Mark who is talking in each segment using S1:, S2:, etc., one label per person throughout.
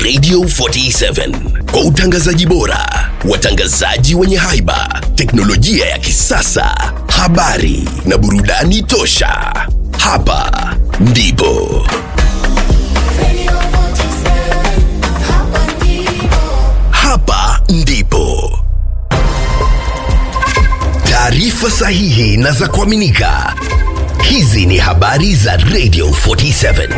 S1: Radio 47 kwa utangazaji bora, watangazaji wenye haiba, teknolojia ya kisasa, habari na burudani tosha. Hapa ndipo hapa ndipo taarifa sahihi na za kuaminika. Hizi ni habari za Radio 47.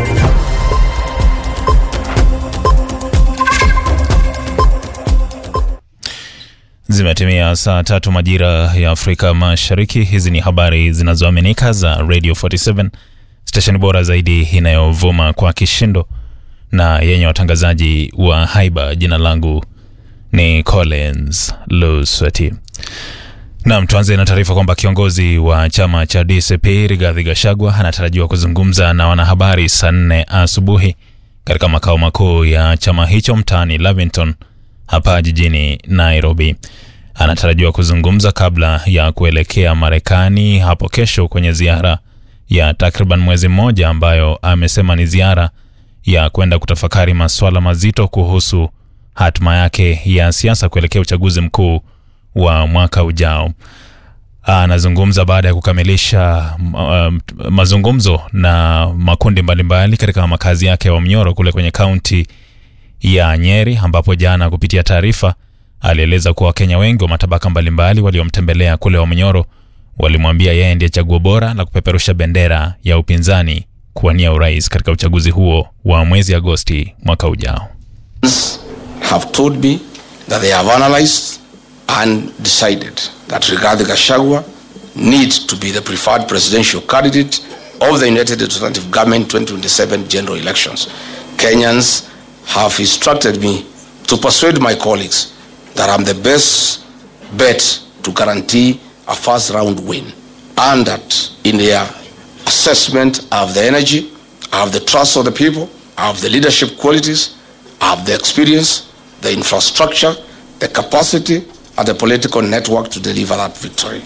S2: Zimetimia saa tatu majira ya Afrika Mashariki. Hizi ni habari zinazoaminika za Radio 47, stesheni bora zaidi inayovuma kwa kishindo na yenye watangazaji wa haiba. Jina langu ni Collins Lusweti. Naam, tuanze na taarifa kwamba kiongozi wa chama cha DCP Rigathi Gachagua anatarajiwa kuzungumza na wanahabari saa nne asubuhi katika makao makuu ya chama hicho mtaani Lavington hapa jijini Nairobi. Anatarajiwa kuzungumza kabla ya kuelekea Marekani hapo kesho kwenye ziara ya takriban mwezi mmoja ambayo amesema ni ziara ya kwenda kutafakari masuala mazito kuhusu hatima yake ya siasa kuelekea uchaguzi mkuu wa mwaka ujao. Anazungumza baada ya kukamilisha um, mazungumzo na makundi mbalimbali katika makazi yake ya Wamnyoro kule kwenye kaunti ya Nyeri, ambapo jana kupitia taarifa alieleza kuwa Wakenya wengi wa matabaka mbalimbali waliomtembelea kule Wamnyoro walimwambia yeye ndiye chaguo bora la kupeperusha bendera ya upinzani kuwania urais katika uchaguzi huo wa mwezi Agosti mwaka ujao.
S3: have told me that they have analyzed and decided that Rigathi Gachagua needs to be the preferred presidential candidate of the United Alternative Government 2027 general elections. Kenyans have instructed me to persuade my colleagues that I'm the best bet to guarantee a first round win and that in their assessment I have the energy, I have the trust of the people, I have the leadership qualities, I have the experience, the infrastructure, the capacity, and the political network to deliver that victory.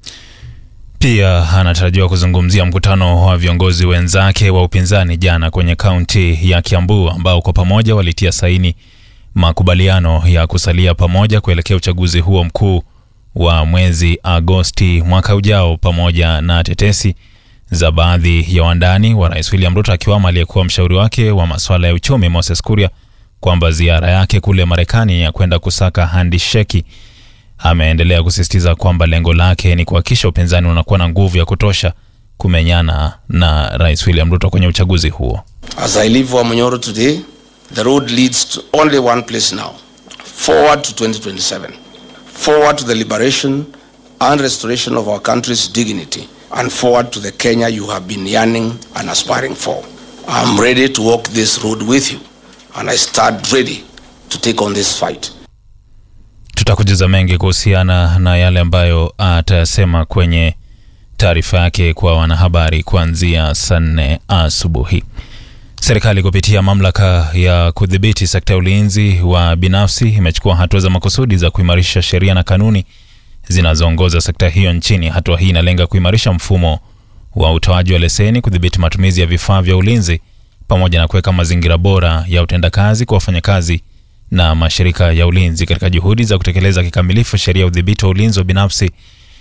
S2: Pia anatarajiwa kuzungumzia mkutano wa viongozi wenzake wa upinzani jana kwenye kaunti ya Kiambu ambao kwa pamoja walitia saini makubaliano ya kusalia pamoja kuelekea uchaguzi huo mkuu wa mwezi Agosti mwaka ujao, pamoja na tetesi za baadhi ya wandani wa Rais William Ruto akiwamo aliyekuwa mshauri wake wa masuala ya uchumi Moses Kuria kwamba ziara yake kule Marekani ya kwenda kusaka handisheki. Ameendelea kusisitiza kwamba lengo lake ni kuhakikisha upinzani unakuwa na nguvu ya kutosha kumenyana na Rais William Ruto kwenye uchaguzi huo.
S3: As I leave Wamanyoro today, the road leads to only one place now forward to 2027, forward to the liberation and restoration of our country's dignity, and forward to the Kenya you have been yearning and aspiring for. I'm ready to walk this road with you, and I stand ready to take on this fight.
S2: Tutakujuza mengi kuhusiana na yale ambayo atayasema kwenye taarifa yake kwa wanahabari kuanzia saa nne asubuhi. Serikali kupitia mamlaka ya kudhibiti sekta ya ulinzi wa binafsi imechukua hatua za makusudi za kuimarisha sheria na kanuni zinazoongoza sekta hiyo nchini. Hatua hii inalenga kuimarisha mfumo wa utoaji wa leseni, kudhibiti matumizi ya vifaa vya ulinzi, pamoja na kuweka mazingira bora ya utendakazi kwa wafanyakazi na mashirika ya ulinzi katika juhudi za kutekeleza kikamilifu sheria ya udhibiti wa ulinzi wa binafsi.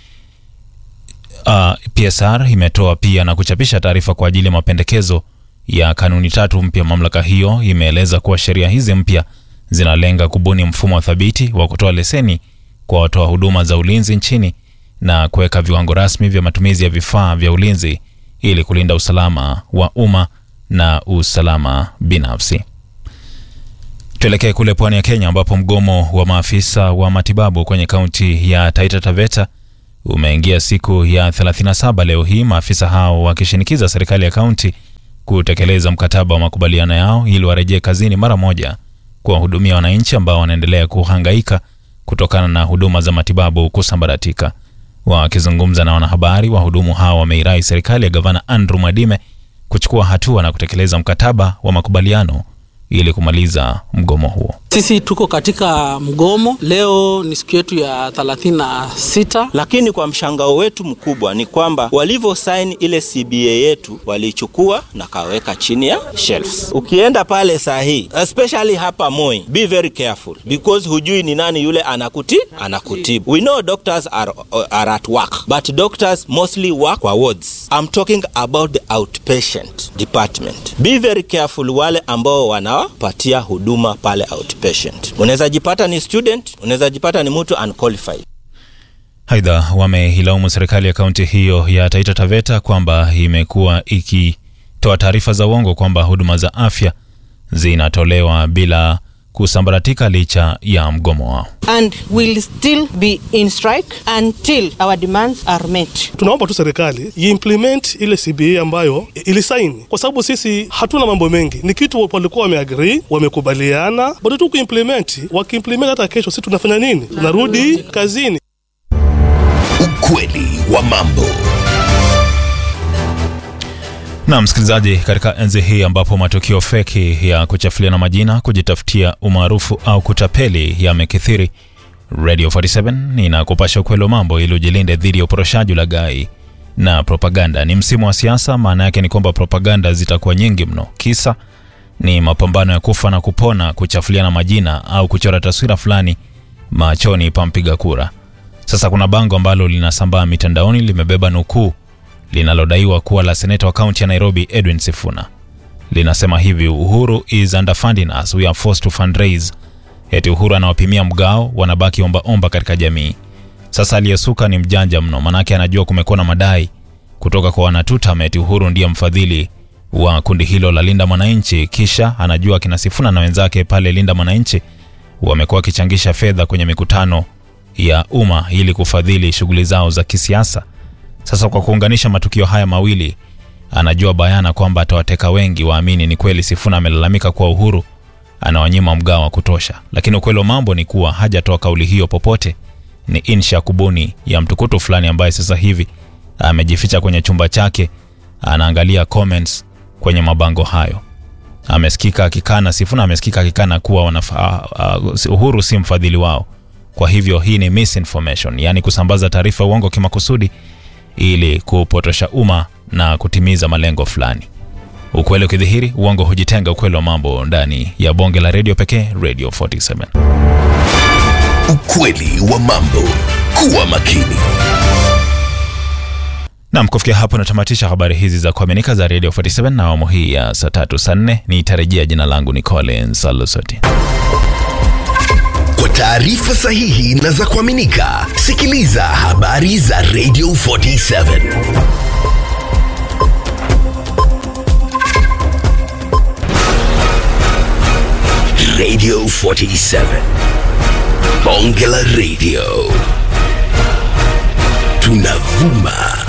S2: Uh, PSR imetoa pia na kuchapisha taarifa kwa ajili ya mapendekezo ya kanuni tatu mpya. Mamlaka hiyo imeeleza kuwa sheria hizi mpya zinalenga kubuni mfumo wa thabiti wa kutoa leseni kwa watoa huduma za ulinzi nchini na kuweka viwango rasmi vya matumizi ya vifaa vya ulinzi ili kulinda usalama wa umma na usalama binafsi. Tuelekee kule pwani ya Kenya ambapo mgomo wa maafisa wa matibabu kwenye kaunti ya Taita Taveta umeingia siku ya 37 leo hii, maafisa hao wakishinikiza serikali ya kaunti kutekeleza mkataba wa makubaliano yao ili warejee kazini mara moja kuwahudumia wananchi ambao wanaendelea kuhangaika kutokana na huduma za matibabu kusambaratika. Wakizungumza na wanahabari, wahudumu hao wameirai serikali ya gavana Andrew Mwadime kuchukua hatua na kutekeleza mkataba wa makubaliano ili kumaliza mgomo huo.
S4: Sisi tuko katika mgomo leo, ni siku yetu ya 36.
S5: Lakini kwa mshangao wetu mkubwa ni kwamba walivyo sign ile CBA yetu walichukua na kaweka chini ya shelves. Ukienda pale saa hii, especially hapa Moi, be very careful because hujui ni nani yule anakuti anakutibu. We know doctors are, are at work but doctors mostly work kwa wards. I'm talking about the outpatient department. Be very careful wale ambao wanawapatia huduma pale outpatient. Unaweza jipata ni student, unaweza jipata ni mtu unqualified.
S2: Aidha, wameilaumu serikali ya kaunti hiyo ya Taita Taveta kwamba imekuwa ikitoa taarifa za uongo kwamba huduma za afya zinatolewa bila kusambaratika licha ya mgomo wao.
S6: and will still be in strike until our demands are met.
S7: Tunaomba tu serikali iimplement ile CBA ambayo ilisaini, kwa sababu sisi hatuna mambo mengi, ni kitu walikuwa wameagree, wamekubaliana, bado tu kuimplement. Wakiimplement hata kesho, sisi tunafanya nini? Tunarudi kazini.
S1: Ukweli wa mambo.
S2: Na msikilizaji, katika enzi hii ambapo matukio feki ya kuchafuliana majina, kujitafutia umaarufu au kutapeli yamekithiri, Radio 47 inakupasha ukweli wa mambo ili ujilinde dhidi ya uporoshaji, ulaghai na propaganda. Ni msimu wa siasa, maana yake ni kwamba propaganda zitakuwa nyingi mno. Kisa ni mapambano ya kufa na kupona, kuchafuliana majina au kuchora taswira fulani machoni pa mpiga kura. Sasa kuna bango ambalo linasambaa mitandaoni, limebeba nukuu linalodaiwa kuwa la seneta wa kaunti ya Nairobi Edwin Sifuna. Linasema hivi: Uhuru is underfunding us, we are forced to fundraise. Eti Uhuru anawapimia mgao, wanabaki omba omba katika jamii. Sasa aliyesuka ni mjanja mno, manake anajua kumekuwa na madai kutoka kwa wanatutam eti Uhuru ndiye mfadhili wa kundi hilo la Linda Mwananchi, kisha anajua kina Sifuna na wenzake pale Linda Mwananchi wamekuwa wakichangisha fedha kwenye mikutano ya umma ili kufadhili shughuli zao za kisiasa. Sasa kwa kuunganisha matukio haya mawili, anajua bayana kwamba atawateka wengi waamini ni kweli Sifuna amelalamika kuwa Uhuru anawanyima mgao wa kutosha, lakini ukweli wa mambo ni kuwa hajatoa kauli hiyo popote. Ni insha kubuni ya mtukutu fulani ambaye sasa hivi amejificha kwenye chumba chake, anaangalia comments kwenye mabango hayo. Amesikika akikana, Sifuna amesikika akikana kuwa wanafa, uh, Uhuru si mfadhili wao. Kwa hivyo hii ni misinformation, yaani kusambaza taarifa uongo kimakusudi ili kupotosha umma na kutimiza malengo fulani. Ukweli ukidhihiri, uongo hujitenga. Ukweli wa mambo ndani ya bonge la redio pekee, Radio 47.
S1: Ukweli wa mambo. Kuwa makini.
S2: Nam, kufikia hapo natamatisha habari hizi za kuaminika za Radio 47 na awamu hii ya saa tatu saa nne. Nitarejea. Jina langu ni Collins Alusoti.
S1: Kwa taarifa sahihi na za kuaminika, sikiliza habari za Radio 47. Radio 47. Bonge la Radio. Tunavuma